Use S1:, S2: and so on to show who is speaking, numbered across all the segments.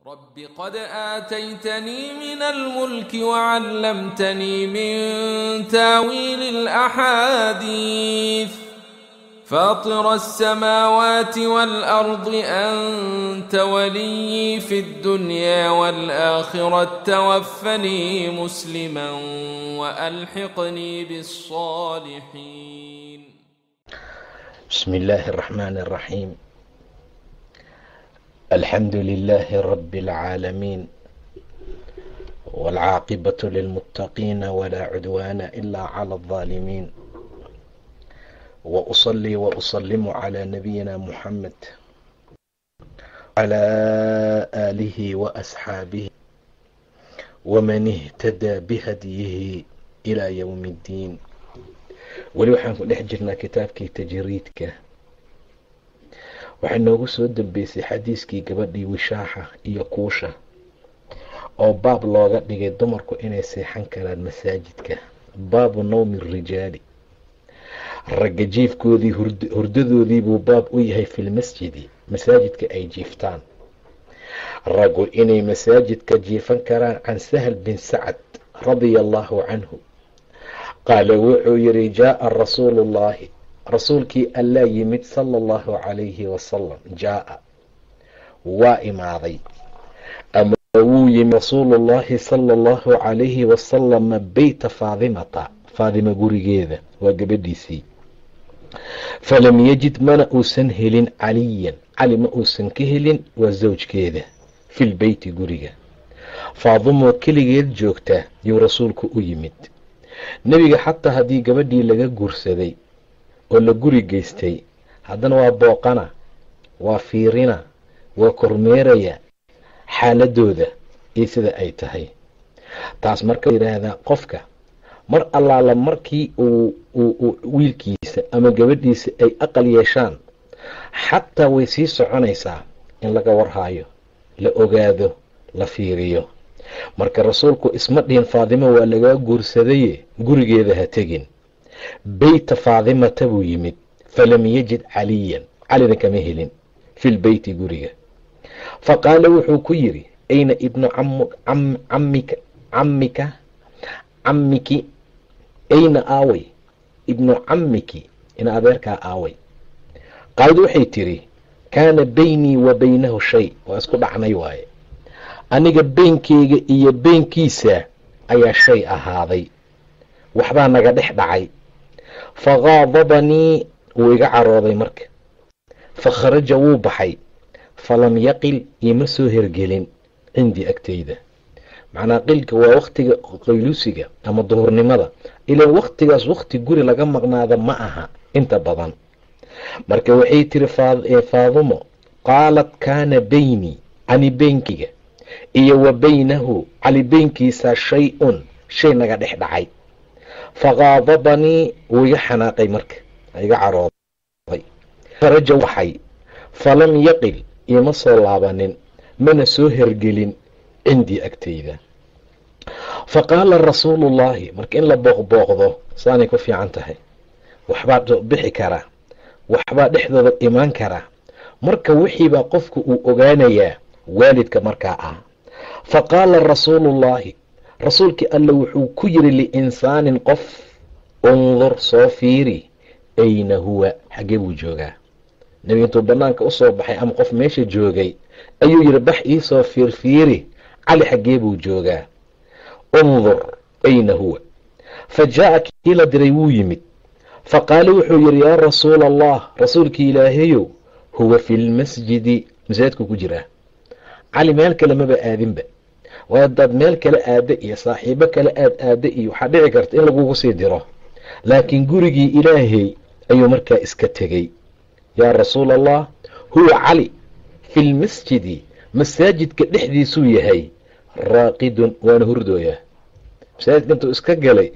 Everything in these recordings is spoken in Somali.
S1: رب قد آتيتني من الملك وعلمتني من تاويل الأحاديث فاطر السماوات والأرض أنت ولي في الدنيا والآخرة توفني مسلما وألحقني بالصالحين
S2: بسم الله الرحمن الرحيم الحمد لله رب العالمين والعاقبة للمتقين ولا عدوان إلا على الظالمين وأصلي وأسلم على نبينا محمد على آله وأصحابه ومن اهتدى بهديه إلى يوم الدين weli waxaan ku dhex jirnaa kitaabkii tajriidka waxay noogu soo dambeysay xadiiskii gabadhii wishaaxa iyo kuusha oo baab looga dhigay dumarku inay seexan karaan masaajidka baabu nawmi rijaali ragga jiifkoodii hurdadoodii buu baab u yahay filmasjidi masaajidka ay jiiftaan raggu inay masaajidka jiifan karaan can sahal bin sacad radia allahu canhu qaala wuxuu yidhi jaaa rasuulu ullaahi rasuulkii allaa yimid sala allahu calayhi wasalam jaaa waa imaaday ama wuu yimid rasuulullaahi sala allahu calayhi wasalama beyta faadimata faadima gurigeeda waa gabadhiisii falam yajid mana uusan helin caliyan cali ma uusan ka helin waa sawjkeeda filbeyti guriga faadimoo keligeed joogta yuu rasuulku u yimid nebiga xataa haddii gabadhii laga guursaday oo la guri geystay haddana waa booqana waa fiirina waa kormeeraya xaaladooda iyo sida ay tahay taas marka yidhaahdaa qofka mar allaala markii uu wiilkiisa ama gabadhiisa ay aqal yeeshaan xataa way sii soconaysaa in laga warhaayo la ogaado la fiiriyo marka rasuulku isma dhihin faadimo waa lagaa guursadaye gurigeeda ha tegin beyta faadimata buu yimid falam yajid caliyan calina kama helin filbeyti guriga fa qaala wuxuu ku yidhi ayna ibnu camika camika camiki ayna aaway ibnu camiki ina adeerkaa aaway qaalad waxay tidhi kaana beynii wa beynahu shay waa isku dhacnay waaye aniga beenkeyga iyo beenkiisa ayaa shay ahaaday waxbaa naga dhex dhacay fa qaadabanii wuu iga carooday marka fa kharaja wuu baxay falam yaqil iima soo hergelin cindii agtayda macnaa qilka waa wakhtiga qayluusiga ama duhurnimada ilaan wakhtigaas wakhti guri laga maqnaada ma aha inta badan marka waxay tiri faadumo qaalat kaana beynii ani beenkiga iyo wa beynahu cali beynkiisa shay-un shay naga dhex dhacay faqaadabanii wuu iga xanaaqay marka iga carooday faraja waxay falam yaqil iima soo laabanin mana soo hergelin cindii agtayda fa qaala rasuulullaahi marka in la booqbooqdo saanay ku fiican tahay waxbaa bixi karaa waxbaa dhexdooda imaan karaa marka wixiibaa qofku uu ogaanayaa waalidka markaa ah fa qaala rasuulullaahi rasuulkii alle wuxuu ku yidhi liinsaanin qof undur soo fiiri ayna huwa xaggee buu joogaa nebiga intuu bannaanka u soo baxay ama qof meesha joogay ayuu yidhi bax iisoo fiirfiiri cali xaggee buu joogaa undur ayna huwa fa jaa'a kii la diray wuu yimid fa qaala wuxuu yidhi yaa rasuula allah rasuulkii ilaahayow huwa fi lmasjidi masaajidku ku jiraa cali meel kale maba aadinba waa hadaad meel kale aada iyo saaxiibo kale aad aada iyo waxaa dhici karta in lagugu sii diro laakiin gurigii ilaahay ayuu markaa iska tegey yaa rasuul allah huwa cali fi lmasjidi masaajidka dhexdiisuu yahay raaqidun waana hurdooyaa masaajidka intuu iska galay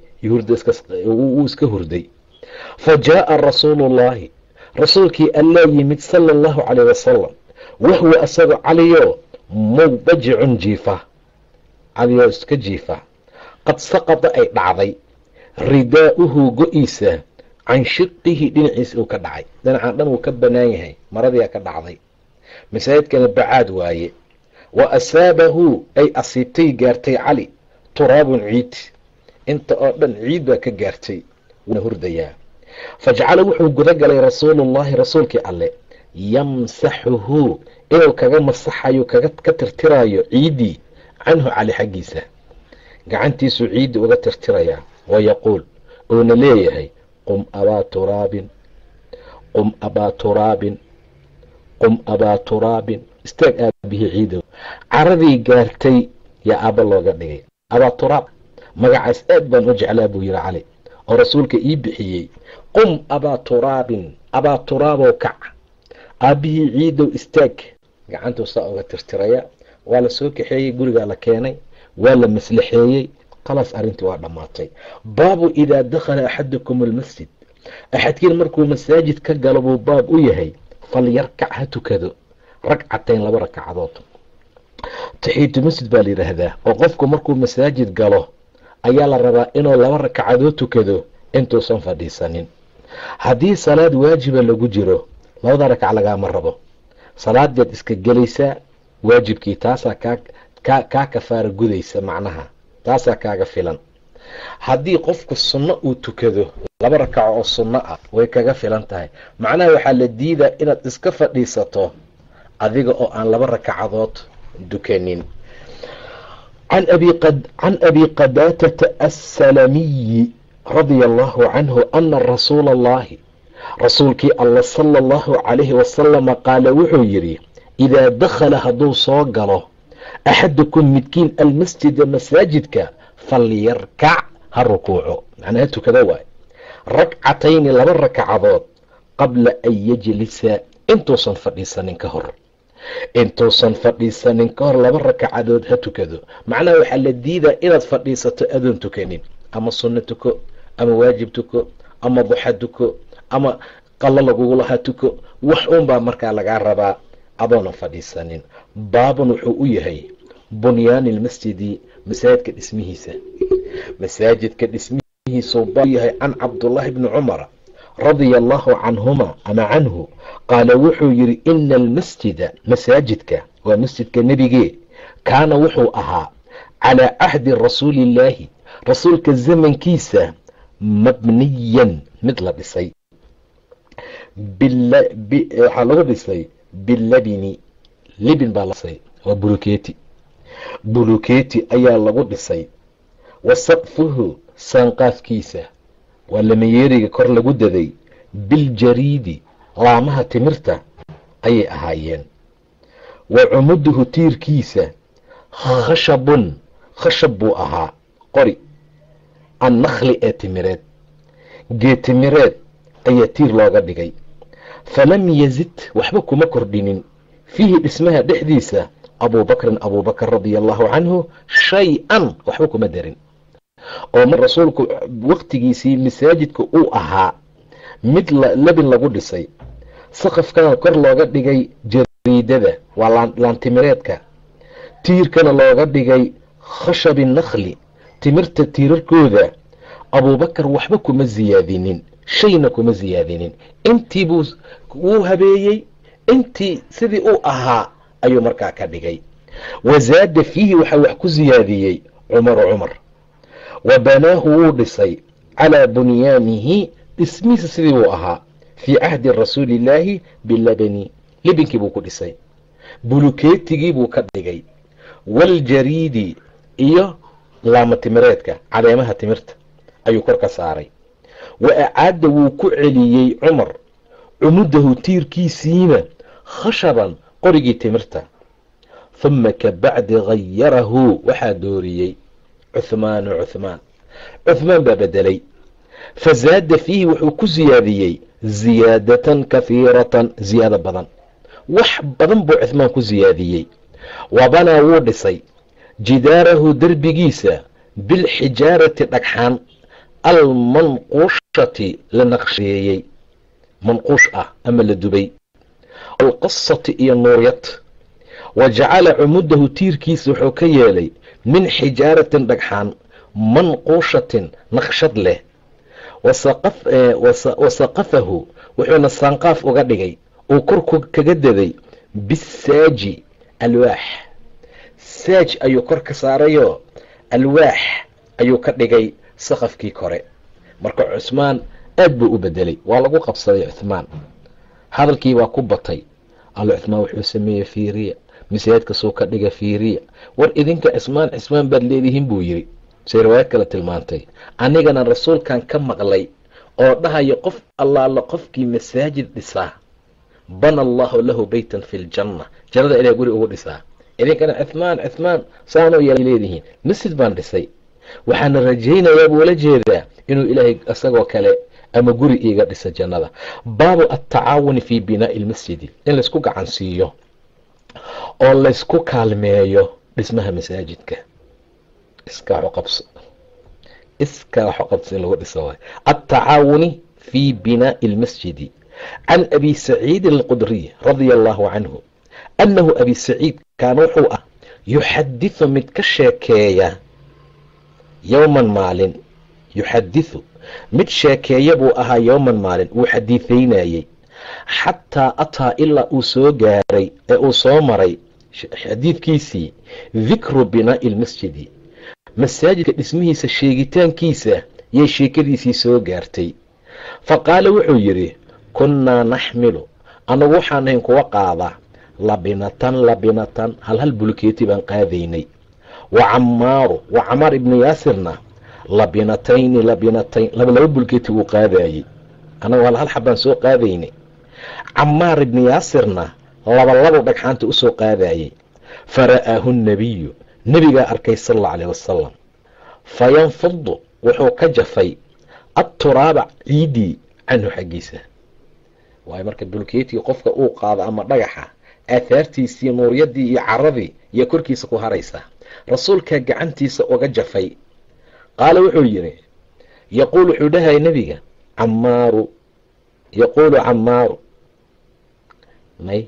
S2: wuu iska hurday fa jaa'a rasuulullaahi rasuulkii allaa yimid sala allahu caleyh wasalam wahuwa asagoo caliyo mubajicun jiifa caliyoo iska jiifa qad saqada ay dhacday ridaa'uhu go-iisa can shiqihi dhinaciisa uu ka dhacay dhinacan dhan wuu ka bannaan yahay maradiia ka dhacday masaajidkana bacaad waaye wa asaabahu ay asiibtay gaartay cali turaabun ciid inta oo dhan ciid baa ka gaartay wuuna hurdayaa fajacala wuxuu guda galay rasuulullahi rasuulkii alle yamsaxuhu inuu kaga masaxayo kaga ka tirtirayo ciiddii canhu cali xaggiisa gacantiisuu ciiddi uga tirtirayaa wayaquul uuna leeyahay qum abaa turaabin qum abaa turaabin qum abaa turaabin istaag aabihii ciidow caradii gaartay yaa aabba looga dhigay abaa turaab magacaas aad baan u jeclaa buu yihi cali oo rasuulka ii bixiyey qum abaa turaabin abaa turaabow kac aabbihii ciidow istaag gacantuu saa uga tirtiraya waa la soo kaxeeyey gurigaa la keenay waa la maslaxeeyey khalaas arrintii waa dhammaatay baabu idaa dakhala axadukum almasjid axadkiin markuu masaajid ka galo buu baab u yahay falyarkac ha tukado ragcatayn laba rakacadood taxiitu masjid baa la yidhaahdaa oo qofku markuu masaajid galo ayaa la rabaa inuu laba rakacadood tukado intuusan fadhiisanin haddii salaad waajiba lagu jiro labada rakac lagaama rabo salaadeed iska gelaysaa waajibkii taasaa kaa kaa kaa kafaara gudaysa macnaha taasaa kaaga filan haddii qofku sunno uu tukado laba rakaco oo sunno ah way kaga filan tahay macnaha waxaa la diidaa inaad iska fadhiisato adiga oo aan laba rakacadood dukanin can abi qadaatata assalamiyi radia allahu canhu ana rasuula allahi rasuulkii alla sala allahu calayhi wasalama qaala wuxuu yidhi idaa dakhala hadduu soo galo axadukum midkiin almasjida masaajidka falyarkac ha rukuuco macnaa ha tukada waay ragcatayni laba rakacadood qabla an yajlisa intuusan fadhiisanin ka hor intuusan fadhiisanin ka hor laba rakacadood ha tukado macnaha waxaa la diidaa inaad fadhiisato adoon tukanin ama sunno tuko ama waajib tuko ama duxa tuko ama qallo lagugulahaa tuko wax uunbaa markaa lagaa rabaa adoonan fadhiisanin baabun wuxuu u yahay bunyaani lmasjidi masaajidka dhismihiisa masaajidka dhismihiisuu baa yahay can cabdullaahi bni cumara radia allahu canhuma ama canhu qaala wuxuu yidhi ina almasjida masaajidka waa masjidka nebigee kaana wuxuu ahaa calaa cahdi rasuuliillaahi rasuulka zamankiisa mabniyan mid la dhisay waxaa lagu dhisay bilabini libin baa lasay waa buluketi buluketi ayaa lagu dhisay wa saqfuhu saanqaafkiisa waa lamayeeriga kor lagu daday biljariidi laamaha timirta ayay ahaayeen wa cumuduhu tiirkiisa khashabun khashab buu ahaa qori annakli ee timireed geetimireed ayaa tiir looga dhigay falam yazid waxba kuma kordhinin fiihi dhismaha dhexdiisa abuubakrin abuubakar radia allahu canhu shay-an waxba kuma darin oo mar rasuulku waktigiisii masaajidka uu ahaa mid labin lagu dhisay saqafkana kor looga dhigay jariidada waa laantimireedka tiirkana looga dhigay khashabi nakhli timirta tiirarkooda abuubakar waxba kuma siyaadinin shayna kuma siyaadinin intii buu wuu habeeyey intii sidii uu ahaa ayuu markaa ka dhigay wa zaada fiihi waxaa wax ku siyaadiyey cumaru cumar wa banaahu wuu dhisay calaa bunyaanihi dhismihiisa sidii buu ahaa fii cahdi rasuuliillaahi bilabani libinkii buu ku dhisay bulukeetigii buu ka dhigay waljariidi iyo laama timireedka caleemaha timirta ayuu kor ka saaray wa acaada wuu ku celiyey cumar cumudahu tiirkiisiina khashaban qorigii timirta huma ka bacdi hayarahu waxaa dooriyey cuhmaanu cuhmaan cuhmaan baa bedelay fa zaada fiihi wuxuu ku siyaadiyey ziyaadatan kahiiratan ziyaado badan wax badan buu cuhmaan ku siyaadiyey wabanaa wuu dhisay jidaarahu derbigiisa bilxijaarati dhagxaan almanquushati la naqsheeyey manquush ah ama la dubay alqasati iyo nuuryad wa jacala cumudahu tiirkiisa wuxuu ka yeelay min xijaaratin dhagxaan manquushatin naqshad leh wa saqafahu wuxuuna saanqaaf uga dhigay uu kor kaga daday bisaaji alwaax saaj ayuu kor ka saarayoo alwaax ayuu ka dhigay saqafkii kore marka cusmaan aad buu u bedelay waa lagu qabsaday cuhmaan hadalkii baa ku batay allo cuhmaan wuxuu sameeyey fiiriya masaajidkasuu ka dhiga fiiriya war idinka cismaan cismaan baad leedihiin buu yidhi say riwaayad kale tilmaantay anigana rasuulkan ka maqlay oo dhahayo qof allaala qofkii masaajid dhisaa bana allahu lahu beytan fi ljanna jannada ilahay guri ugu dhisaa idinkana cuhmaan cuhmaan saanoo ya leedihiin masjid baan dhisay waxaana rajaynayaa buu la jeedaa inuu ilaahay isagoo kale ama guri iiga dhisa jannada baabu attacaawuni fii binaa'i lmasjidi in laysku gacan siiyo oo laysku kaalmeeyo dhismaha masaajidka iskaaxu qabso iskaaxu qabso in lagu dhiso waay attacaawuni fii binaa'i lmasjidi can abi saciidin alqudriy radia allahu canhu annahu abi saciid kaana wuxuu ah yuxadiثu mid ka sheekeeya yowman maalin yuxadiثu mid sheekeeya buu ahaa yowman maalin wuu xadiidaynayey xataa ataa ilaa uu soo gaaray ee uu soo maray xadiidkiisii dikru binaa'i lmasjidi masaajidka dhismihiisa sheegitaankiisa yay sheekadiisii soo gaartay fa qaala wuxuu yidhi kunnaa naxmilu annagu waxaan ahayn kuwa qaada labinatan labinatan hal hal bulkeeti baan qaadaynay wa camaaru wa camaar ibnu yaasirna labinatayni labinatayn laba laba bulkeeti wuu qaadayey annagu hal hal xabbaan soo qaadaynay camaar ibnu yaasirna labalabo dhagxaanta u soo qaadayey fara'aahu nabiyu nebigaa arkay sal alla alayh wasalam fayanfudu wuxuu ka jafay atturaaba ciidii canhu xaggiisa waayo marka bulkeetii qofka uu qaado ama dhagaxa aahaartiisii nuuryadii iyo caradii iyo korkiisa ku haraysa rasuulkaa gacantiisa uga jafay qaala wuxuu yidhi yaquul wuxuu dhahaya nebiga camaaru yaquulu camaaru may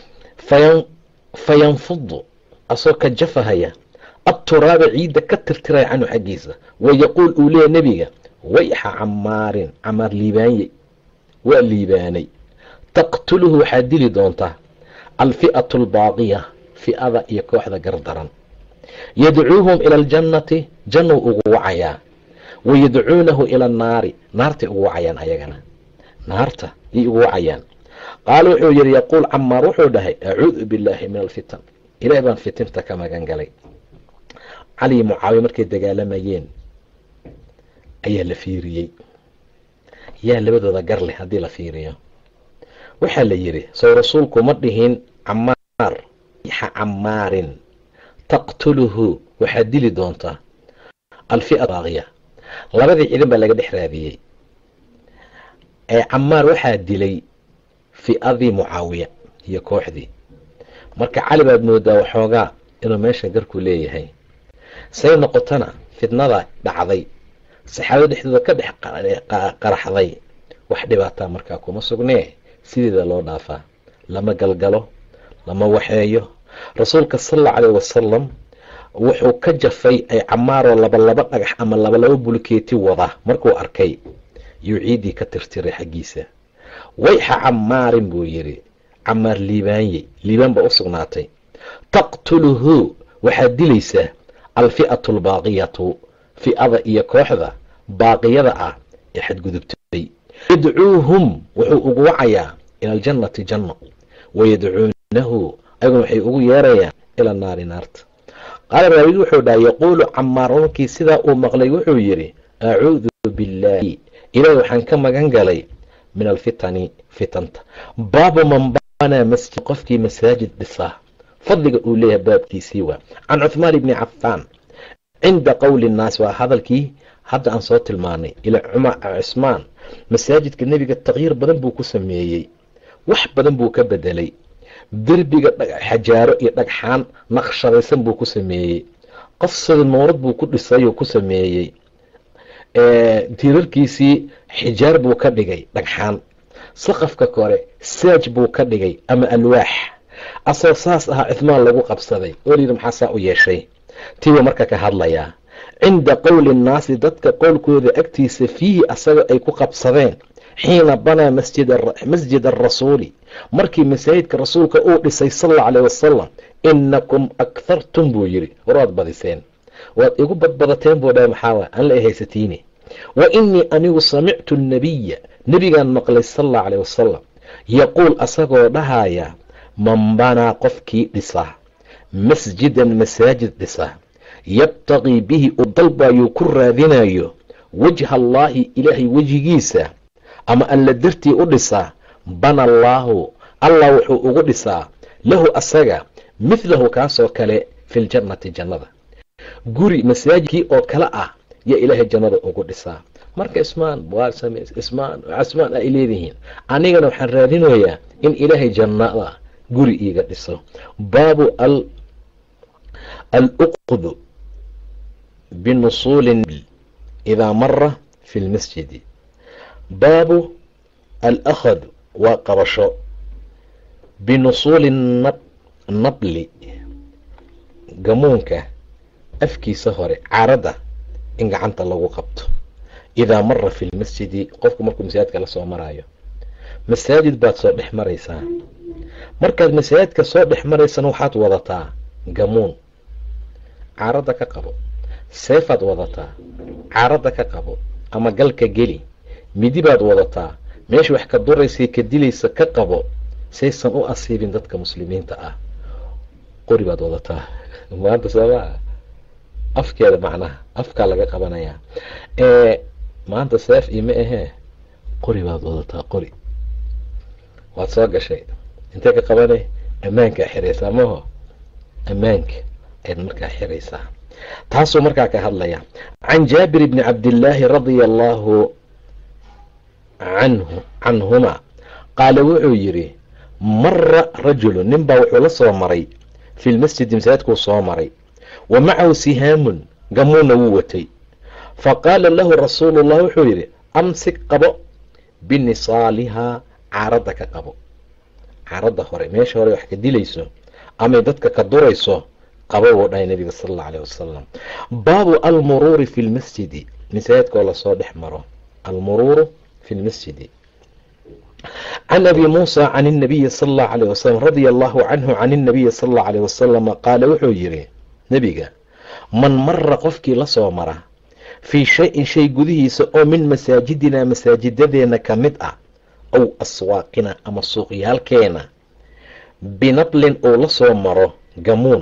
S2: fayanfudu asoo ka jafahaya atturaaba ciidda ka tirtiraya canhu xaggiisa wayaquul uu leeya nebiga wayxa camaarin camaar liibaanye waa liibaanay taqtuluhu waxaa dili doontaa alfi'atu albaaqiya fi'ada iyo kooxda gardaran yadcuuhum ila aljannati jannuu ugu wacayaa wayadcuunahu ila annaari naartay ugu wacayaan ayagana naarta yay ugu wacayaan qaala wuxuu yidhi yaquul camaar wuxuu dhahay acuudu billaahi min alfitan ilaah baan fitinta ka magan galay cali mucaawiya markay dagaalamayeen ayaa la fiiriyey yaa labadooda gar leh haddii la fiiriyo waxaa la yidhi sow rasuulku ma dhihin camaar xa camaarin taqtuluhu waxaad dili doontaa alfi'a baaqiya labadii ciidan baa laga dhex raadiyey ee camaar waxaa dilay fi'adii mucaawiya iyo kooxdii marka cali baad moodaa waxoogaa inuu meesha garku leeyahay say noqotona fitnada dhacday saxaabada dhexdooda ka dhex qaraxday wax dhibaataa markaa kuma sugnee sideeda loo dhaafaa lama galgalo lama waxeeyo rasuulka sal allau caleyh wasalam wuxuu ka jafay ay camaaroo labalaba dhagax ama labalaba bulkeeti wada markuu arkay yuu ciiddii ka tirtiray xaggiisa wayxa camaarin buu yidhi camaar liibaanye liibaan baa u sugnaatay taqtuluhu waxaad dilaysaa alfi'atu albaaqiyatu fi'ada iyo kooxda baaqiyada ah ee xadgudubtay yadcuuhum wuxuu ugu wacayaa ila aljannati janno wayadcuunahu ayaguna waxay ugu yeerayaan ila naari naarta qaala raawid wuxuu dhaha yaquulu camaar markii sidaa uu maqlay wuxuu yidhi acuudu billaahi ilaahi waxaan ka magan galay min alfitani fitanta baabu man banaa masjid qofkii masaajid dhisaa fadliga uu leeyahay baabkiisii waa can cuhmaan ibni cafaan cinda qowli nnaas waa hadalkii hadda aan soo tilmaanay ila cusmaan masaajidka nebiga takyiir badan buu ku sameeyey wax badan buu ka bedelay derbiga xajaaro iyo dhagxaan naqshadaysan buu ku sameeyey qasada nuurad buu ku dhisayoo ku sameeyey tiirarkiisii xijaar buu ka dhigay dhagxaan saqafka kore saaj buu ka dhigay ama alwaax asoo saas ahaa cuhmaan lagu qabsaday oo layidhi maxaa saa u yeeshay tiibuu marka ka hadlayaa cinda qowli nnaasi dadka qowlkooda agtiisa fiihi asaga ay ku qabsadeen xiina banaa masjid arasuuli markii masaajidka rasuulka uu dhisay sal alla caleh wasalam inakum akhartum buu yidhi war waad badiseen waad igu badbadateen buu dhahay maxaawa aan la haysatiine wa inii anigu samictu annabiya nebigaan maqlay sal alla caleh wasalam yaquul asagoo dhahaya man banaa qofkii dhisaa masjidan masaajid dhisaa yabtaqii bihi u dalbayuu ku raadinayo wajha allaahi ilaahay wejigiisa ama alla dartii u dhisaa bana allaahu allah wuxuu ugu dhisaa lahu asaga midlahu kaasoo kale fi ljannati jannada guri masaajidkii oo kale ah yaa ilaahay jannada ugu dhisaa marka ismaan ismaan casmaan ay leedihiin anigana waxaan raadinayaa in ilaahay jannada guri iiga dhiso baabu aluqdu binusuuli idaa mara fi lmasjidi baabu alakhd waa qabasho binusuuli nabli gamuunka afkiisa hore caradda in gacanta lagu qabto idaa mara fi lmasjidi qofku markuu masaajidka la soo maraayo masaajid baad soo dhex maraysaa markaad masaajidka soo dhex maraysana waxaad wadataa gamuun caradda ka qabo seefaad wadataa caradda ka qabo ama galka geli midi baad wadataa meesha wax ka duraysay ka dilaysa ka qabo saysan u asiibin dadka muslimiinta ah qori baad wadataa maanta soomaa afkeeda macnaha afkaa laga qabanayaa maanta seef iyo ma ahee qori baad wadataa qori waad soo gashay intee ka qabane ammaankaa xiraysaa maho ammaanka ayaad markaa xiraysaa taasuu markaa ka hadlaya can jaabir bni cabdillaahi radia allaahu canhu canhuma qaala wuxuu yidhi mara rajulu nin baa wuxuu la soo maray fi lmasjidi masaajidkuu soo maray wa macahu sihaamun gamuuna wuu watay fa qaala lahu rasuulu llah wuxuu yidhi amsik qabo binisaalihaa caaradda ka qabo caaradda hore meesha hore wax ka dilayso amay dadka ka durayso qabo buu dhahay nabiga sala allau aleyh wasalam baabu almuruuri fi lmasjidi masaajidkoo lasoo dhex maro almuruuru fi lmasjidi can abi muusa can اnabiyi sala allahu aleyh wasalam radia allahu canhu can اnabiyi sala allahu aleyh wasalama qaala wuxuu yidhi nebiga man mara qofkii la soo mara fii shay-in shay gudihiisa oo min masaajidinaa masaajidadeena ka mid ah ow aswaaqina ama suuqyaalkeena binablin uu la soo maro gamuun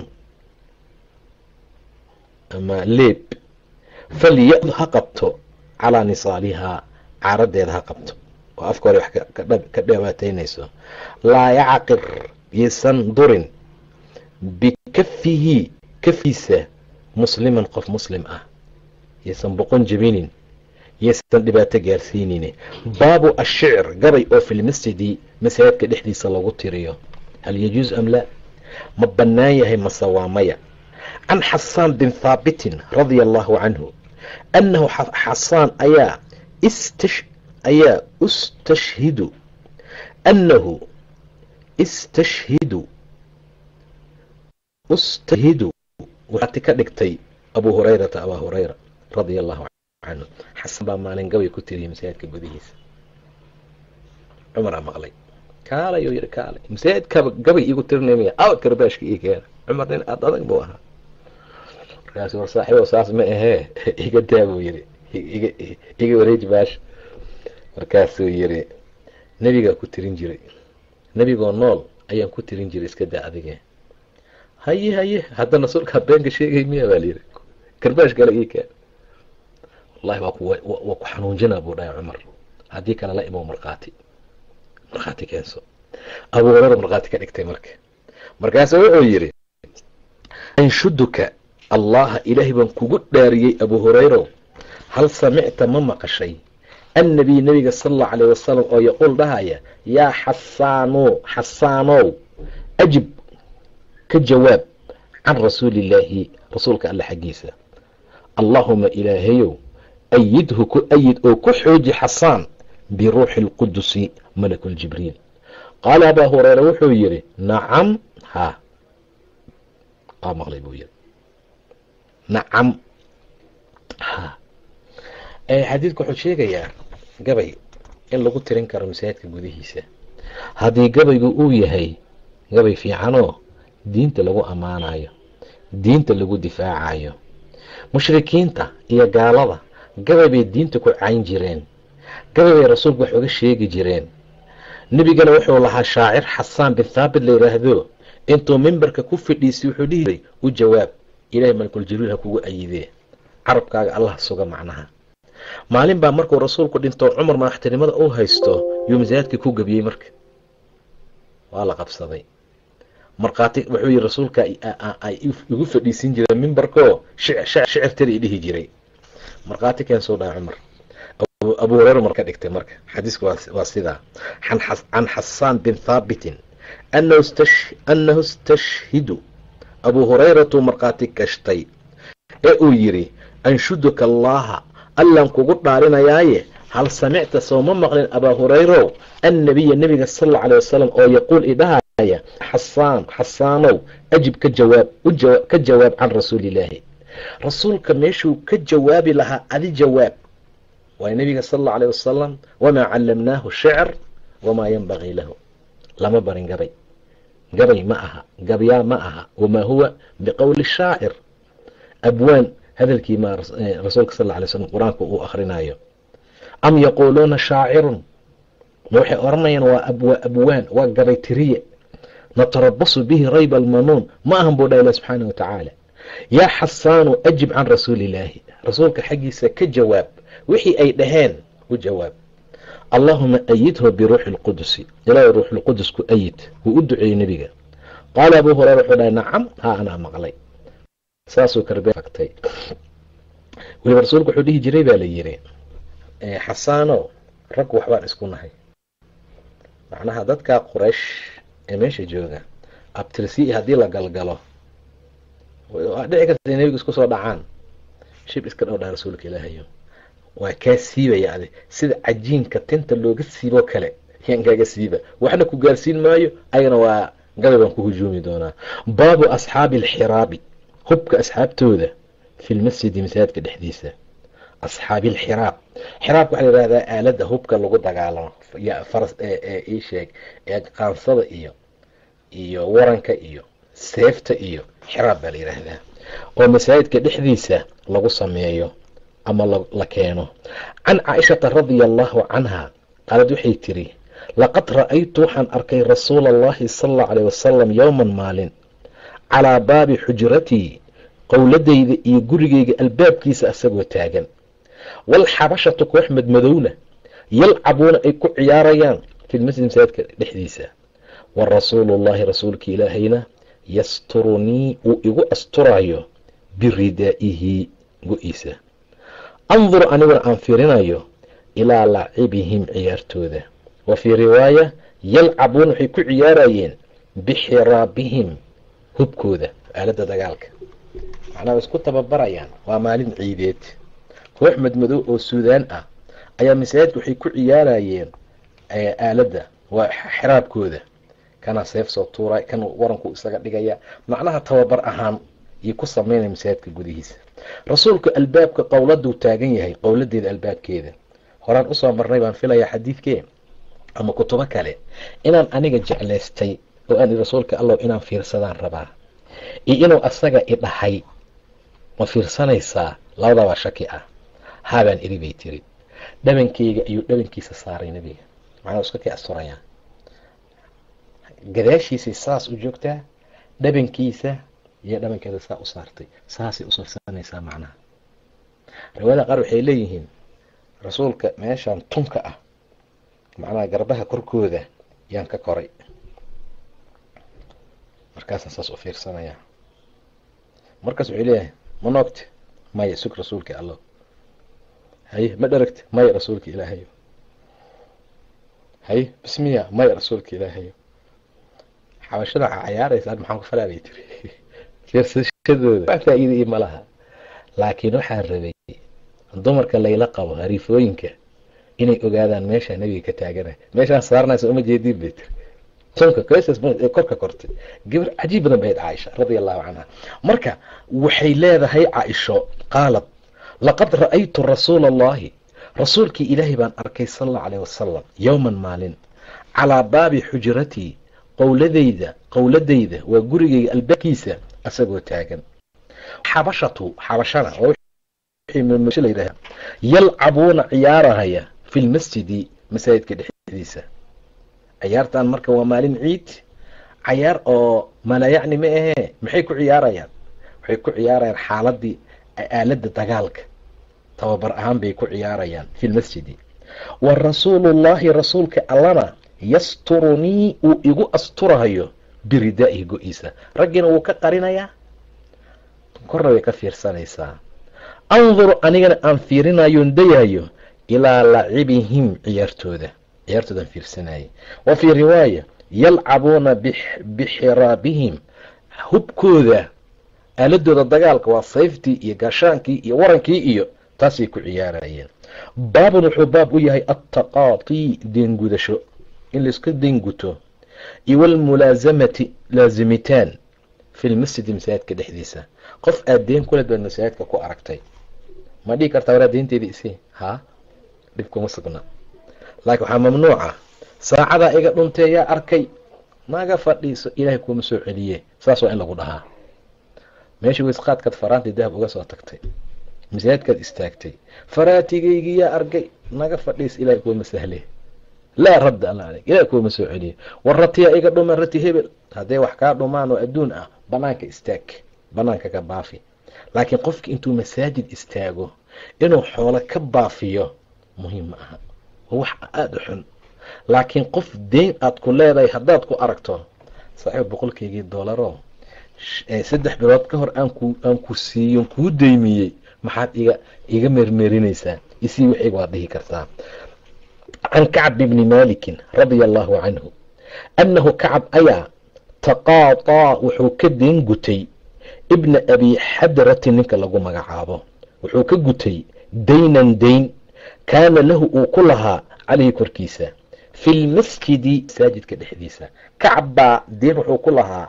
S2: ama leeb falya'd ha qabto calaa nisaalihaa caaradeeda ha qabto oo afka hore wax ka dhawaataynayso laa yacqir yaysan durin bikafihi kafiisa musliman qof muslim ah yaysan boqon jebinin yaysan dhibaato gaarsiinin baabu ashicr gabay oo fi lmasjidi masaajidka dhexdiisa lagu tiriyo hal yajuuz am laa ma bannaan yahay mase waa maya can xasaan bin thaabitin radia allahu canhu annahu xasaan ayaa ayaa istashhidu annahu istashhidu istashhidu waxaati ka dhigtay abu hurayrata abaa hurayra radia allahu canhu xasan baa maalin gabay ku tiriyay masaajidka gudihiisa cumaraa maqlay kaalay oo yidhi kaalay masaajidkaba gabay iigu tirinay awad karbaashka ii keena cumar nin aad adag buu ahaa markaasi war saaxiibo saas ma ahee iga daa buu yidhi iga wareeji baasha markaasuu yidhi nebigaa ku tirin jiray nebigoo nool ayaan ku tirin jiray iska daa adige haye haye haddana sulkaa beenka sheegay miya baa layidhi karbaash kale ii keen wallahi waa ku waa ku xanuunjinaa buu dhahay cumar haddii kale la imow markhaati markhaati keenso abu hureyra markhaati ka dhigtay marka markaasu wuxuu yidhi anshuduka allaha ilaahay baan kugu dhaariyey abu hureyrow hal samicta ma maqashay annabiy nabiga sala allahu caleyh wasalam oo yaquul dhahaya yaa xasaano xasaanow ajib ka jawaab can rasuulillaahi rasuulka alle xaggiisa allaahuma ilaahayow ayidhu ku ayid oo ku xooji xasaan biruuxi alqudusi malakuljibriil qaala abaa hureyra wuxuu yidhi nacam ha waa maqlay buu yidhi nacam ha xadiidku wuxuu sheegayaa gabay in lagu tirin karo masaajidka gudihiisa haddii gabaygu uu yahay gabay fiicanoo diinta lagu ammaanayo diinta lagu difaacayo mushrikiinta iyo gaalada gabay bay diinta ku cayn jireen gabay bay rasuulku wax uga sheegi jireen nebigana wuxuu lahaa shaacir xasaan bin thaabit la yidhaahdo intuu mimbarka ku fidhiisay wuxuu dhihi jiray u jawaab ilaahay malkul jibriil ha kugu ayidee carabkaaga allah suga macnaha maalin baa markuu rasuulku dhinto cumar madaxtinimada uu haysto yuu masaajidkii ku gebiyey marka waa la qabsaday markhaati wuxuu yihi rasuulka ay igu fadhiisin jireen mimbarkoo shicirtari i dhihi jiray markhaati keensuu dhaha cumar abu hureyra mar ka dhigtay marka xadiisku waa sidaa can xasaan bin thaabitin annahu istashhidu abuu hurayratuu markhaati gashtay ee uu yidhi anshuduka allaaha allaan kugu dhaarinayaaye hal samicta sooma maqlin abaa hurayrow annabiya nebiga sal alla alay wasalam oo yaquul idhahaya xasaan xasaanow ajib ka jawaab ka jawaab can rasuulillaahi rasuulka meeshuu ka jawaabi lahaa adi jawaab waay nebiga sal alla alay wasalam wamaa callamnaahu shicr wamaa yanbagii lahu lama barin gabay gabay ma aha gabyaa ma aha wamaa huwa biqowli shaacir abwaan hadalkii ma rasuulka sal alla alay slam qur-aanka uu akhrinayo am yaquuluuna shaacirun ma waxay odhanayaan waa waa abwaan waa gabay tiriye natarabasu bihi rayba almanuun ma ahan buu dha ilah subxaana watacaala yaa xasaanu ajib can rasuulillaahi rasuulka xaggiisa ka jawaab wixii ay dhaheen u jawaab allaahuma ayidhu biruuxi lqudusi ilaahay ruuxulqudus ku ayid wuu u duceeyey nebiga qaala abuu hureyra wuxuu dhahay nacam haa anaa maqlay saasuu karbeagtay weliba rasuulku wuxuu dhihi jiray baa la yiri xasaano rag waxbaan isku nahay macnaha dadkaa quraysh ee meesha jooga abtirsi haddii la galgalo waa dhici karta in nebiga isku soo dhacaan shib iska dhow dhaha rasuulka ilaahayo waa kaa siibaya adi sida cajiinka tinta looga siiboo kale yaan kaaga siiba waxna ku gaarsiin maayo ayagana waa gabay baan ku hujuumi doonaa baabu asxaabi alxiraabi hubka asxaabtooda fi lmasjidi masaajidka dhexdiisa asxaabi alxiraab xiraabka waxaa la yihahdaa aaladda hubka lagu dagaalamo faras ii sheeg ee qaansada iyo iyo waranka iyo seefta iyo xiraab baa la yidhaahdaa oo masaajidka dhexdiisa lagu sameeyo ama la keeno can caaishata radia allahu canha qaalad waxay tiri laqad ra'aytu waxaan arkay rasuula allahi sala allau aleyh wasalam yowman maalin calaa baabi xujratii qowladayda iyo gurigayga albaabkiisa asagoo taagan waalxabashatu koox madmadowna yalcabuuna ay ku ciyaarayaan fi lmasjid masaajidka dhexdiisa wa rasuulullahi rasuulka ilaahayna yasturunii uu igu asturayo biridaa'ihi go-iisa andur aniguna aan fiirinayo ilaa lacibihim ciyaartooda wa fii riwaaya yalcabuuna waxay ku ciyaarayeen bixiraabihim hubkooda aaladda dagaalka macnaa way isku tababarayaan waa maalin ciideed koox madmadow oo suudaan ah ayaa masaajidka waxay ku ciyaarayeen aaladda waa xiraabkooda kana seef soo tuuray kan waranku isaga dhigaya macnaha tababar ahaan iyo ku sameynaya masaajidka gudihiisa rasuulku albaabka qowladuu taagan yahay qowladeeda albaabkeeda horaan usoo marnay baan filayaa xadiidkee ama kutubo kale inaan aniga jeclaystay oo aan rasuulka allow inaan fiirsadaan rabaa iyo inuu asaga i dhahay ma fiirsanaysaa labadabaa shaki ah haabaan iri bay tiri dhabankeyga ayuu dhabankiisa saaray nebiga macnaa iska kii asturayaa gadaashiisay saas u joogtaa dhabankiisa iyo dhabankeeda saa u saartay saasay usafsanaysaa macnaha riwaayada qaar waxay leeyihiin rasuulka meeshan tunka ah macnaha garbaha korkooda yaan ka koray markaasaan saas u fiirsanayaa markaas wuxuu leeyahay ma noogte maya sug rasuulka allo haye ma dheragte maya rasuulka ilaahayo haye bismiya maya rasuulka ilaahayo xabashada cayaaraysaan maxaan ku falaalay tiri fiirsashadooda wax faa-iida io ma laha laakiin waxaa rabay dumarka layla qabo hariifooyinka inay ogaadaan meeshaa nebiga ka taagana meeshaan saarnaysa uma jeediin bay tiri tunka korka kortay gabar cajiib badan bayd caaisha radia allahu canha marka waxay leedahay caaisho qaalad laqad ra'aytu rasuula allahi rasuulkii ilaahay baan arkay sal allau caleyh wasalam yowman maalin calaa baabi xujratii qowladayda qowladayda waa gurigayga albaabkiisa asagoo taagan xabashatu xabashana layidhaha yalcabuuna ciyaarahaya fi lmasjidi masaajidka dhexdiisa ciyaartan marka waa maalin ciid cayaar oo malayacni ma ahee maxay ku ciyaarayaan waxay ku ciyaarayaan xaaladii aaladda dagaalka tababar ahaan bay ku ciyaarayaan fi lmasjidi wa rasuulullaahi rasuulka allana yasturunii uu igu asturahayo biridaa'ihi go-iisa raggiina wuu ka qarinayaa korna way ka fiirsanaysaa anduru anigana aan fiirinayoon dayahayo ilaa lacibihim ciyaartooda ciyaartoodaan fiirsanayay wa fii riwaaya yalcabuuna bixiraabihim hubkooda aaladooda dagaalka waa sayftii iyo gaashaankii iyo warankii iyo taasay ku ciyaarayeen baabun wuxuu baab u yahay attaqaatii deengudasho in laiska deenguto iyo walmulaasamati laazimitaan fi lmasjidi masaajidka dhexdiisa qof aad deen kuled baad masaajidka ku aragtay ma dhihi kartaa waraa deynteedii isi haa dhib kuma sugna laakiin waxaa mamnuuca saacadaa iga dhuntee yaa arkay naga fadhiiso ilaahay kuuma soo celiye saas waa in lagu dhahaa meesha weysqaadkaad faraantii dahab uga soo tagtay masaajidkaad istaagtay faraatigaygii yaa arkay naga fadhiis ilahay kuuma sahle laa radda alla aleyk ilahay kuuma soo celiye war ratiyaa iga dhuman rati hebel hadday wax kaa dhumaan oo adduun ah banaanka istaag banaanka ka baafi laakiin qofki intuu masaajid istaago inuu xoolo ka baafiyo muhiim ma aha waa wax aada u xun laakiin qof deyn aad ku leedahay haddaad ku aragto saaxiib boqolkaygii doolaro saddex bilood ka hor aanku aan ku siiyon kuu deymiyey maxaad iga iga meermeerinaysaa isii wixiga waad dhihi kartaa can kacb bni malikin radia allahu canhu annahu kacab ayaa taqaaطaa wuxuu ka deen gutay ibna abi xadrati ninka lagu magacaabo wuxuu ka gutay daynan dayn kaana lahu uu ku lahaa caleyhi korkiisa fi lmasjidi masaajidka dhexdiisa kacab baa deen wuxuu ku lahaa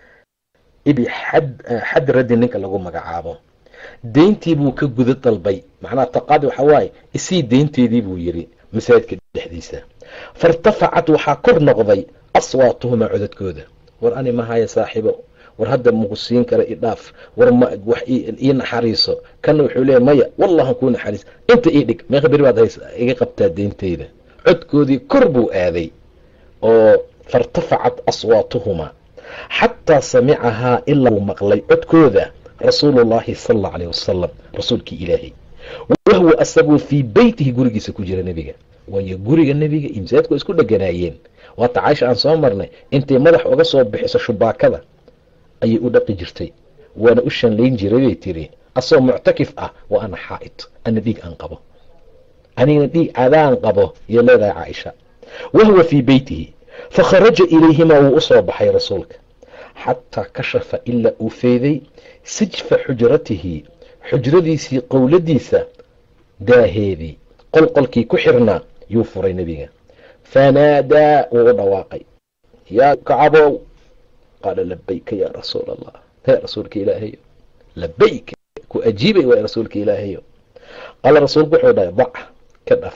S2: ibi xadradi ninka lagu magacaabo deyntii buu ka guda dalbay macnaha taqaadi waxaa waaye isii deynteedii buu yiri masaajidka dhexdiisa fairtafacat waxaa kor noqday aswaatuhumaa codadkooda war ani mahaya saaxiibo war hadda maku siin kara idhaaf war wax ii naxariiso kana wuxuu leeya maya wallahan kuu naxariis inta ii dhig meeqa beri baad hays iga qabtaa deynteyda codkoodii kor buu aaday oo fairtafacat aswaatuhumaa xataa samicahaa ilaa uu maqlay codkooda rasuulullaahi sala allau aleyh wasalam rasuulkii ilaahay wahwa asagoo fii beytihi gurigiisa ku jira nebiga waayo guriga nebiga iyo masaajidku isku dheganaayeen waata caaisha aan soo marnay intay madax uga soo bixiso shubaakada ayay u dhaqi jirtay waana u shanlayn jiray bay tiri asagoo muctakif ah wa ana xaa'id ana dhiig aan qabo anigana dhiig cadaan qabo iyo leedahay caaisha wahwa fii beytihi fakharaja ilayhimaa wuu usoo baxay rasuulka xataa kashafa ilaa uu feeday sijfa xujratihi xujradiisii qowladiisa daaheedii qolqolkii ku xirnaa yuu furay nebiga fanaadaa wuu u dhawaaqay yaa kacabow qaala labayka yaa rasuul allah hee rasuulka ilaahayo labayka ku ajiibay waay rasuulka ilaahayo qaala rasuulku wuxuu dhahay dac ka dhaf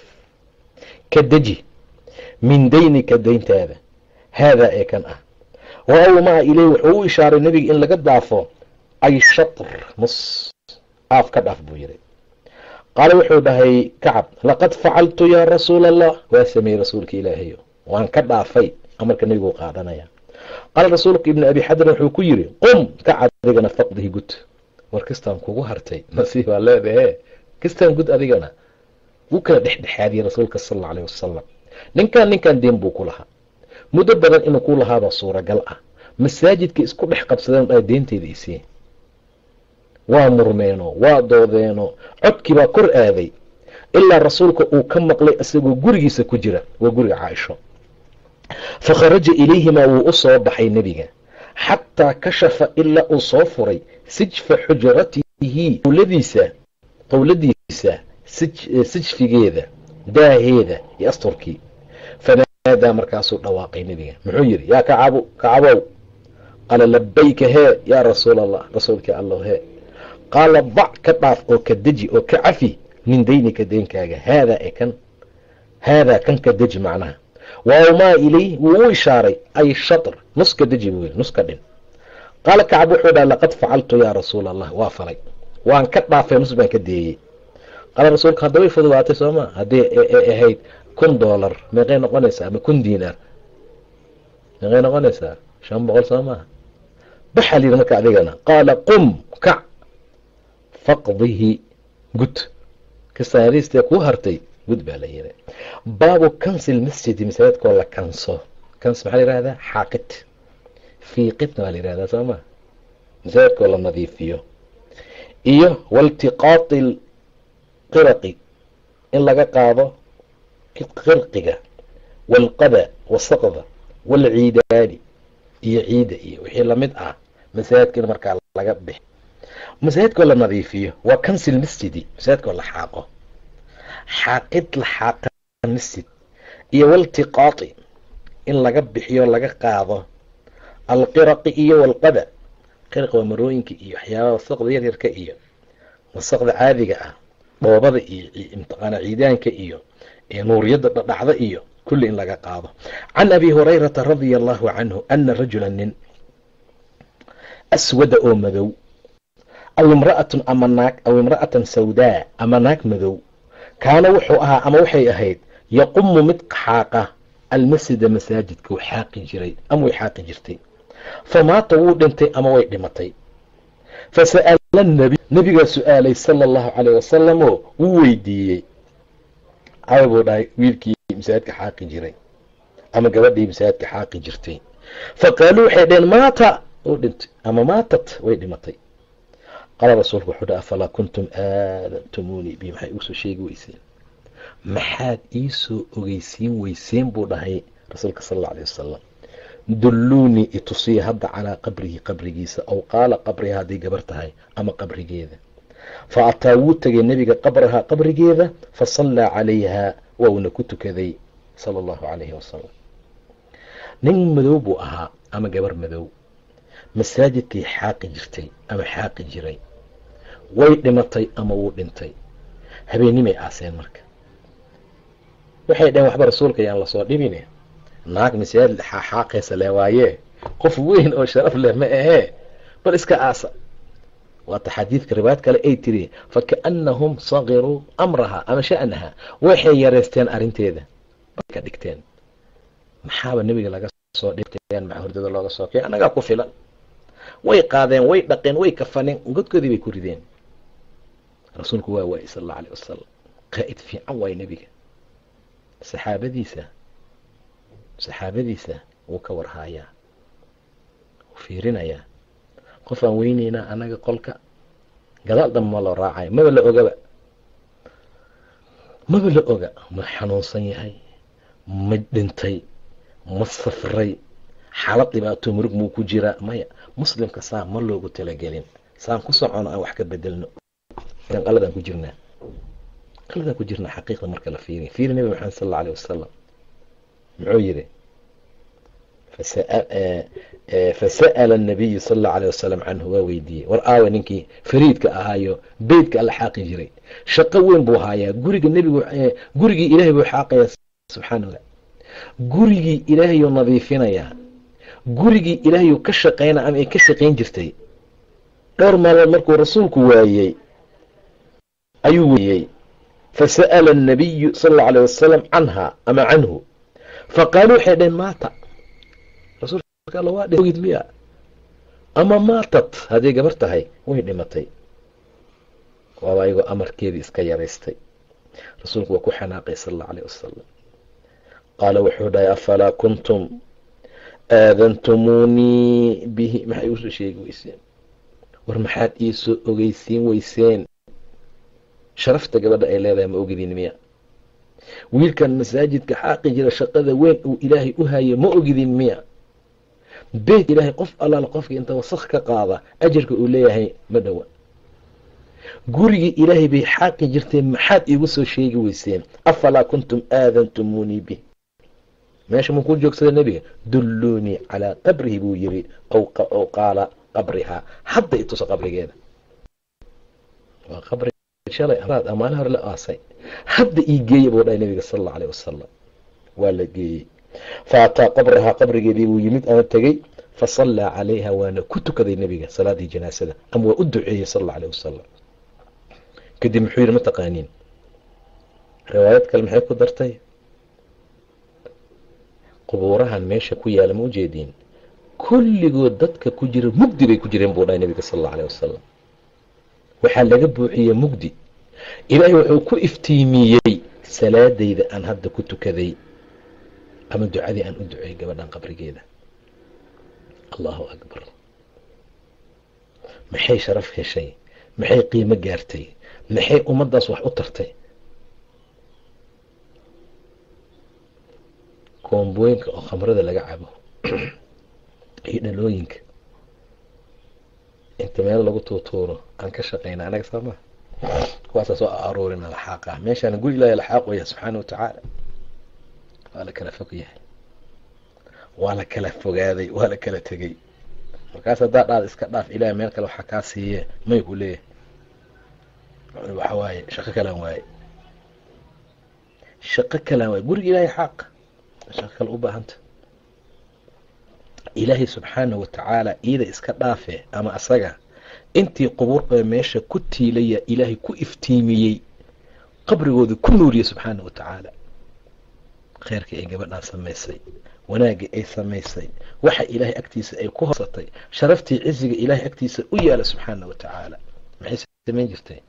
S2: ka deji min daynika dayntaada haadaa ee kan ah wa awmaa ileyh wuxuu u ishaaray nebiga in laga daafo ay shatr nus aaf ka dhaaf buu yidhi qaala wuxuu dhahay kacab laqad facaltu yaa rasuula allah waa sameeyey rasuulka ilaahayo waan ka dhaafay amarka nebigu qaadanaya qaala rasuulka ibni abi xadrin wuxuu ku yidhi qum kac adigana faqdihi gud war kistaan kugu hartay nasiib baa leedahe kistaan gud adigana wuu kala dhexdhexaadiyey rasuulka sal alla aleyh wasalam ninkan ninkan deen buu ku lahaa muddo badan inuu ku lahaabaa suuragal ah masaajidka isku dhex qabsadeen dhaa deenteyda isii waa murmeeno waa doodeeno codkii baa kor aaday ilaa rasuulka uu ka maqlay isagoo gurigiisa ku jira waa guriga caaisho fakharaja ilayhimaa wuu u soo baxay nebiga xataa kashafa ilaa uu soo furay sijfa xujratihi qowladiisa qowladiisa sijfigeeda daaheeda iyo asturkii fanaadaa markaasuu dhawaaqay nebiga muxuu yidhi yaa kacabu kacabow qaala labayka hee yaa rasuul allah rasuulkii allow hee qaala dac ka dhaaf oo ka deji oo ka cafi min daynika deenkaaga haadaa ee kan haadaa kan ka deji macnaha waawmaa ilay wuu u ishaaray ay shatr nuska deji buu yiri nuska dhin qaala kacab wuxuu dhaha laqad facaltu yaa rasuula allah waa falay waan ka dhaafay nus baan ka deeyey qaala rasuulka hadda way fududaatay sooma haddii ahayd kun doolar meeqay noqonaysaa ama kun diinaar meeqay noqonaysaa shan boqol soo maaha baxaa layidhi marka adigana qaala qum kac faqdihi gud kasaariistee kuu hartay gud baa la yidhi baabu kansil masjidi masaajidkoo la kanso kans maxaa la yihahdaa xaaqid fiiqidna waa la yihahdaa soo maa masaajidkoo la nadiifiyo iyo waltiqaati qiraqi in laga qaado qirqiga walqada wasaqda walciidaani iyo ciida iyo wixii lamid ah masaajidka in markaa laga bix masaajidkoo la nadiifiyo waa kansil masjidi masaajidkoo la xaaqo xaaqid la xaaqa masjid iyo waltiqaati in laga bixiyo laga qaado alqiraqi iyo walqada qiraq waa marooyinka iyo waxyaabaha wasaqda yaryarka iyo wasaqda caadiga ah dhoobada iyo imtiqaana ciidaanka iyo nuuriyadda dhadhacda iyo kulli in laga qaado can abi hurayrata radia allahu canhu ana rajula nin aswada oo madow aw imra'atun ama naag aw imra'atan sawdaa ama naag madow kaana wuxuu ahaa ama waxay ahayd yaqumu mid xaaqa almasjida masaajidka u xaaqi jiray ama way xaaqi jirtay famaata wuu dhintay ama way dhimatay fasa'ala nabi nabigaa su-aalay sala allahu caleyh wasalam oo wuu weydiiyey caba buu dhahay wiilkii masaajidka xaaqi jiray ama gabadhii masaajidka xaaqi jirtay fa qaaluu waxay dhaheen maata wuu dhintay ama maatat way dhimatay qaala rasuulku wuxuu dhaha afalaa kuntum aadantumunii bi maxay igu soo sheegi weyseen maxaad iisoo ogeysiin weyseen buu dhahay rasuulka sal alla alay wasalam dulluunii itusiya hadda calaa qabrihi qabrigiisa aw qaala qabriha hadday gabar tahay ama qabrigeeda fa ataa wuu tegay nebiga qabrahaa qabrigeeda fa sallaa calayha wauna ku tukaday sala allahu calayhi wasalam nin madow buu ahaa ama gabar madow masaajidkay xaaqi jirtay ama xaaqi jiray way dhimatay ama wuu dhintay habeenimay aaseen marka waxay dhaheen waxba rasuulka yaan lasoo dhibine naag masaajid xaaqaysa le waayee qof weyn oo sharaf leh ma ahee bal iska aasa waata xadiidka riwaayad kale ay tiri fakaannahum sagiruu amraha ama sha'naha waxay yareysteen arrinteeda bay ka dhigteen maxaaba nebiga laga soo dhigteen maca hurdada looga soo kay annagaa ku filan way qaadeen way dhaqeen way kafaneen godkoodii bay ku rideen rasuulku waa waayey sal alla aleh wasalam qaa'id fiican waay nebiga saxaabadiisa saxaabadiisa wuu ka warhaayaa wuu fiirinayaa qof aan weyneynaa annaga qolka gadaal dambe ma loo raacayo maba la ogaba maba la oga ma xanuunsan yahay ma dhintay ma safray xaalad dhibaato murug muu ku jiraa maya muslimka saa ma loogu talagelin saan ku socono aan wax ka bedelno qaladaan ku jirnaa qaladaan ku jirnaa xaqiiqda marka la fiiriya fiiri nabi maxamed sal alla aleh wasalam muxuu yidhi fasa'ala anabiyu sal allau aleh wasalam canhu waa weydiiyey war aawa ninkii fariidka ahaayo beytka alla xaaqi jiray shaqo weyn buu haayaa guriga nebigu gurigii ilaahay buu xaaqayaa subxaana allah gurigii ilaahayuu nadiifinayaa gurigii ilaahayuu ka shaqaynaa ama ay ka shaqayn jirtay dhowr maalmood markuu rasuulku waayey ayuu weeyey fasa'ala annabiyu sala allau aleh wasalam canha ama canhu faqaaluu waxay dhaheen maata rasuulka alla waa dhogid miya ama maatat hadday gabar tahay way dhimatay waaba ayagoo amarkeedii iska yaraystay rasuulku waa ku xanaaqay sala allau aleh wasalam qaala wuxuu dhahay afalaa kuntum aadantumuunii bihi maxay usoo sheegi weyseen war maxaad iisoo ogeysiin weyseen sharafta gabadha ay leedahay ma ogidin miya wiilkan masaajidka xaaqi jira shaqada weyn uu ilaahay u haye ma ogidin miya beyt ilaahay qof allaala qofka inta wasakh ka qaada ajarka uu leeyahay ma dhowa gurigii ilaahay bay xaaqi jirteen maxaad iigu soo sheegi weyseen afalaa kuntum aadantumuunii bih meesha muu ku joogsada nebiga dulluunii calaa qabrihi buu yiri aw qaala qabrihaa hadda ituso qabrigeeda waa qabri shalay amaad amaalin hore la aasay hadda ii geeya buu dhahay nabiga sala allau alayh wasalam waa la geeyey fa ataa qabrahaa qabrigeedii buu yimid ama tegey fa sallaa calayha waana ku tukaday nebiga salaadii janaasada ama waa u duceeyey sala allau alayh wasalam kadib muxuu yidhi ma taqaaniin riwaayad kale maxay ku dartay qubuurahan meesha ku yaala ma ujeediin kulligood dadka ku jira mugdi bay ku jireen buu dhahay nabiga sala allau alayh wasalam waxaa laga buuxiyey mugdi ilaahay wuxuu ku iftiimiyey salaadayda aan hadda ku tukaday ama ducadii aan u duceeyey gabadhan qabrigeeda allahu akbar maxay sharaf heshay maxay qiimo gaartay maxay ummaddaas wax u tartay koombooyinka oo khamrada laga cabo iyo dhalooyinka inta meel lagu tuutuuro aan ka shaqayna anaga saama kuwaasaa soo aruurina laxaaqa meeshaana guri ilaahay laxaaq waya subxaana watacaala waa la kala fog yahay waa la kala fogaaday waa la kala tegey markaas haddaa dhaad iska dhaaf ilahay meel kale waxaa kaa siiye may ku leeyahay waxa waaye shaqo kalaan waaye shaqo kalaan waaye guriga ilaahay xaaq shaqo kale u baahanta ilaahay subxaana watacaala iida iska dhaafe ama asaga intii qubuur meesha ku tiilaya ilaahay ku iftiimiyey qabrigoodii ku nuuriyey subxaana wa tacaala kheyrkii ay gabadhaan samaysay wanaaggii ay samaysay waxa ilaahay agtiisa ay ku horsatay sharaftii ciziga ilaahay agtiisa u yaala subxaana wa tacaala maxay samayn jirtay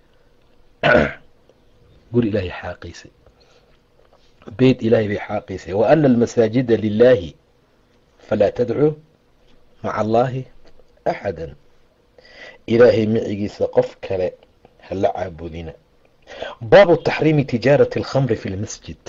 S2: guri ilaahay xaaqiysay beyt ilaahay bay xaaqiysay wa ana almasaajida lilaahi falaa tadcuu maca allaahi axada ilaahay micigiisa qof kale hala caabudina baabu taxriimi tijaarati alkhamri fi lmasjid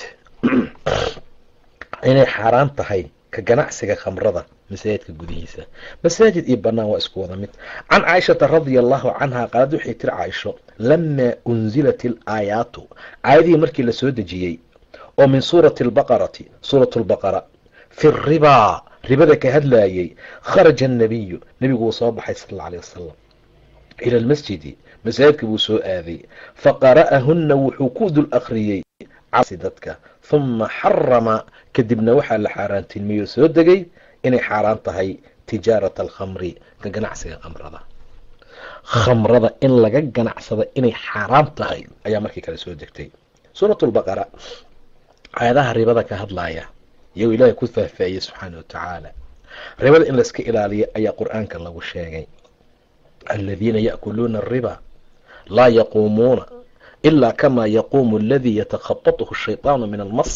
S2: inay xaaraan tahay ka ganacsiga khamrada masaajidka gudihiisa masaajid iyo banaan waa isku wada mid can caaishata radia allahu canha qaalad waxay tiri caaisho lamaa unzilat alaayaatu aayadihii markii lasoo dejiyey oo min suurati albaqarati suurat lbaqara fi ribaa ribada ka hadlaayey kharaja annabiyu nebigu wuu soo baxay sal alla alay wasalam ila almasjidi masaajidka buu soo aaday faqara'ahunna wuxuu ku dul akhriyey casi dadka huma xarama kadibna waxaa la xaaraantilmiyey oo soo degay inay xaaraan tahay tijaarata alkhamri ka ganacsiga khamrada khamrada in laga ganacsada inay xaaraam tahay ayaa markii kale soo degtay suurat lbaqara aayadaha ribada ka hadlaaya iyagoo ilaahay ku faahfaahiyey subxaana wa tacaala ribada in layska ilaaliyo ayaa qur-aanka lagu sheegay aladiina yaakuluuna ariba laa yaquumuuna ilaa kamaa yaquumu aladii yatakhabatuhu shayطaanu min almas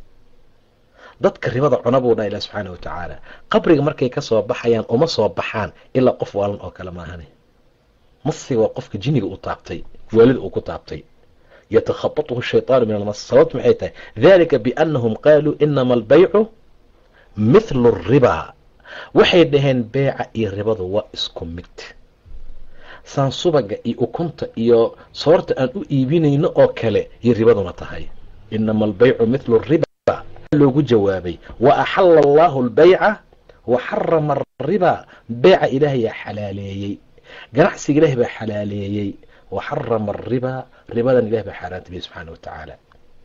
S2: dadka ribada cuna buu dhaha ilah subxaana wa tacaala qabriga markay kasoo baxayaan uma soo baxaan ilaa qof waalan oo kale maahane masiga waa qofka jiniga uu taabtay waalida uu ku taabtay yatakhabatuhu shayطaanu min almas sababtu maxay tahay dalika biannahum qaaluu inama albaycu mithlu الribaa waxay dhaheen beeca iyo ribadu waa isku mid saan subaga iyo ukunta iyo soorta aan u iibinayno oo kale iyo ribaduna tahay inama albaycu mithlu riba loogu jawaabay wa axala allahu albayca wa xarama ariba beeca ilaahayaa xalaaleeyey ganacsiga ilahay baa xalaaleeyey wa xarama ariba ribadan ilahay baa xaaraantabiyey subxaana wa tacaala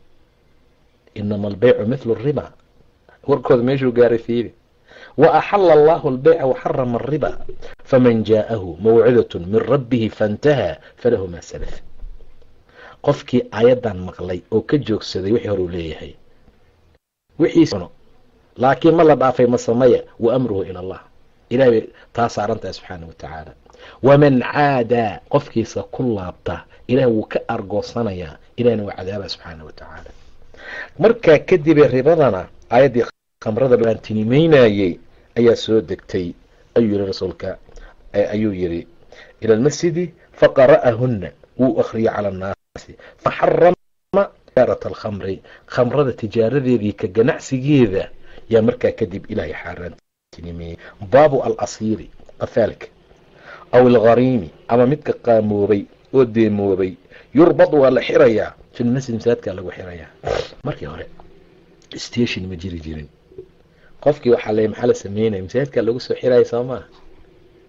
S2: inama albaycu mithlu riba warkooda meeshuu gaaray fiiri wa axala allahu albayca waxarama ariba faman jaa'ahu mawcidatun min rabbihi faintahaa falahu maa salaf qofkii aayadan maqlay oo ka joogsaday wixii hore uu leeyahay wixiisno laakiin ma la dhaafay ma sameya wa amruhu ila allah ilahay bay taa saaran tahay subxaana wa tacaala waman caadaa qofkiisa ku laabta ilahay wuu ka argoosanayaa ilahna waa cadaaba subxaana wa tacaala markaa kadibee ribadana aayaddii khamrada baantinimeynayey ayaa soo degtay ayuu yihi rasuulka ayuu yidhi ila almasjidi faqara'ahunna wuu akhriyey cala annaasi faxarama tijaarat alkhamri khamrada tijaaradeedii ka ganacsigeeda yaa markaa kadib ilaahay xaaraantinimeeyey baabu alasiiri qafaalka aw alghariimi ama midka qaamoobay oo deemoobay yurbad waa la xirayaa filmasjid masaajidkaa lagu xirayaa markii hore station ma jiri jirin qofkii waxaa le maxaa la sameynaya masaajidkaa lagu soo xiraya soo maa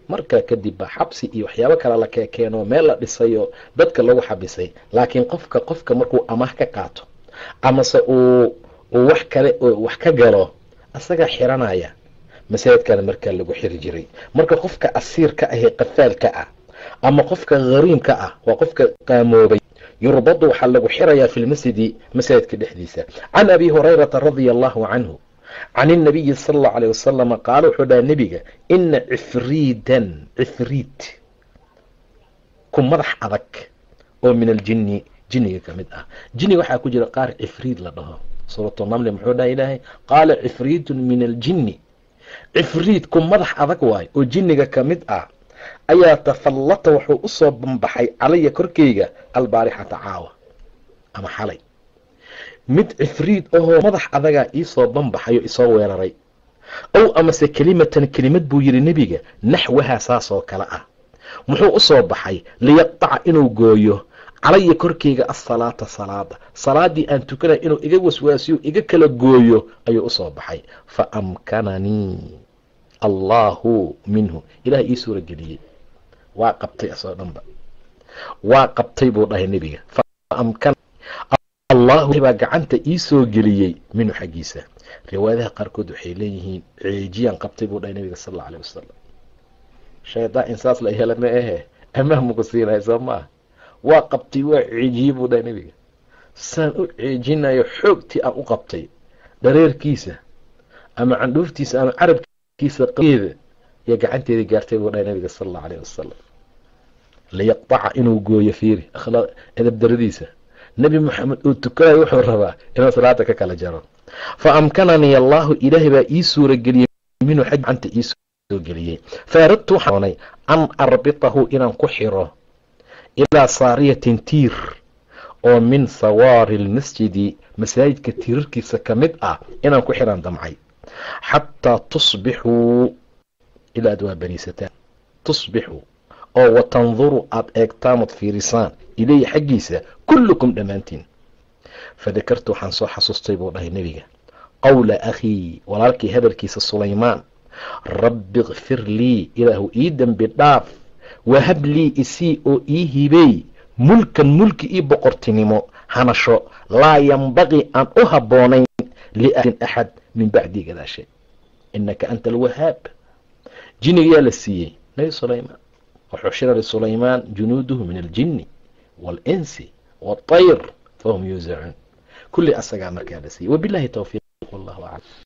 S2: markaa kadib baa xabsi iyo waxyaabo kale la keekeenoo meel la dhisayoo dadka lagu xabisay laakiin qofka qofka markuu amaah ka qaato amase uu uu wax kale wax ka galo asagaa xiranaya masaajidkana markaa lagu xiri jiray marka qofka asiirka ahee qafaalka ah ama qofka hariimka ah waa qofka qaamoobay yurbadu waxaa lagu xirayaa fi lmasjidi masaajidka dhexdiisa can abi hurayrata radia allahu canhu can inabiyi sala allau aleyh wasalama qaala wuxuu dhaha nebiga ina cifriidan cifriid ku madax adag oo min aljinni jinniga ka mid ah jinniga waxaa ku jira qaar cifriid la dhaho suuratu namli muxuu dhaha ilaahay qaala cifriidun min aljinni cifriid ku madax adag waayo oo jinniga ka mid ah ayaa tafallata wuxuu u soo banbaxay calaya korkeyga albaarixata caawa ama xalay mid cifriid ahoo madax adagaa iisoo banbaxay oo isoo weeraray ow amase kelimatan kelimad buu yidhi nebiga naxwahaa saasoo kale ah muxuu u soo baxay liyaqtaca inuu gooyo calaya korkeyga asalaata salaada salaadii aan tukanay inuu iga waswaasiyo iga kala gooyo ayuu usoo baxay fa amkananii allaahu minhu ilaah ii suura geliyey waa qabtay asoo dhanba waa qabtay buu dhahay nebiga allahu baa gacanta ii soo geliyey minhu xaggiisa riwaayadaha qaarkood waxay leeyihiin ceejiyaan qabtay buu dhahay nebiga sal alla aleh wasalam shaydaan insaas la hela ma ahe amaah muku siinaya soo ma ah waa qabtay waa ceejiyey buu dhahay nebiga saan u ceejinayo xoogtii aan u qabtay dhareerkiisa ama candhuuftiisa ama carabkiisa qeeda iyo gacanteeda gaartay buu dhahay nebiga sala allau aleyh wasalam liyaqtaca inuu gooyo fiiri edab daradiisa nebi moxamed uu tukanayo wuxuu rabaa inuu salaada ka kala jaro fa amkananii allaahu ilaahay baa ii suura geliyey minhu xag gacanta ii soo geliyey fa aradtu waxaanay an arbitahu inaan ku xiro ilaa saariyatin tiir oo min sawaari lmasjidi masaajidka tiirarkiisa ka mid ah inaan ku xiraan damcay xataa tusbixuu ilaa ad waa baniisataan tusbixuu oo watanduru aada eegtaan ood fiirisaan ilayhi xaggiisa kullukum dhammaantiin fadakartu waxaan soo xasuustay buu dhahay nebiga qowla akhii walaalkii hadalkiisa sulaymaan rabbi kfir lii ilaahu ii dembi dhaaf wahab lii isii oo ii hibey mulkan mulki ii boqortinimo hanasho laa yambaqii aan u habboonayn liahdin axad min bacdii gadaashe inaka anta alwahaab jinigayaa la siiyey nebi sulaymaan waxushira lisulaymaan junuuduhu min aljini waalinsi waاطayr fahum yuusacuun kulli asagaa markaa la siiyey wabilahi towfiiq wallahu aclam